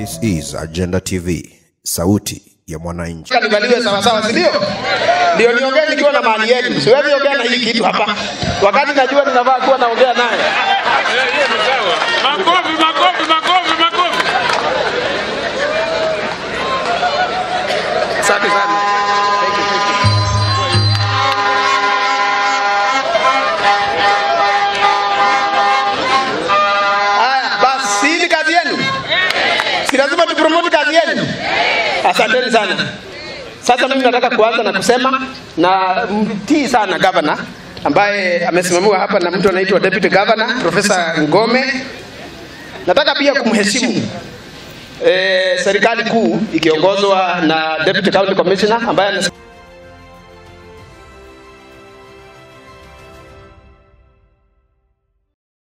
This is Agenda TV, sauti ya mwananchi. nivaliwe sawasawa, si ndio? Ndio niongee nikiwa na mali yenu, siwezi ongea na hii kitu hapa wakati najua ninafaa kuwa naongea naye. Makofi, makofi, makofi, makofi. Asante sana. Thank you, thank you. Haya, basi hii ni kazi yenu, si lazima tupromote kazi yenu. Asanteni sana. Sasa mimi nataka kuanza na kusema na mtii sana governor ambaye amesimamiwa hapa na mtu anaitwa deputy governor Profesa Ngome. Nataka pia kumheshimu eh, serikali kuu ikiongozwa na deputy county commissioner ambaye anas-